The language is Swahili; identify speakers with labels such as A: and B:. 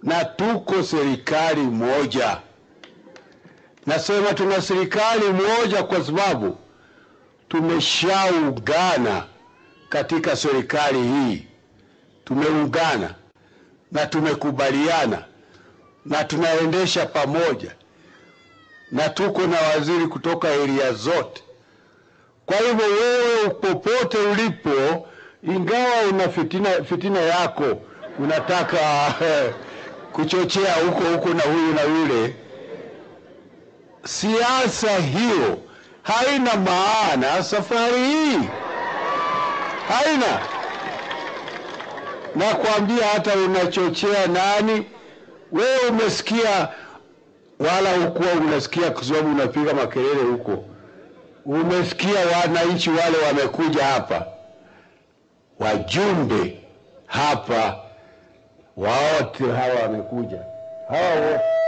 A: na tuko serikali moja. Nasema tuna serikali moja kwa sababu tumeshaungana katika serikali hii, tumeungana na tumekubaliana na tunaendesha pamoja, na tuko na waziri kutoka eria zote. Kwa hivyo wewe popote ulipo, ingawa una fitina, fitina yako unataka kuchochea huko huko na huyu na yule, siasa hiyo haina maana safari hii, haina. Nakwambia hata unachochea nani, wewe umesikia, wala hukuwa unasikia kwa sababu unapiga makelele huko umesikia wananchi wale wamekuja hapa, wajumbe hapa, wote hawa wamekuja hawa wote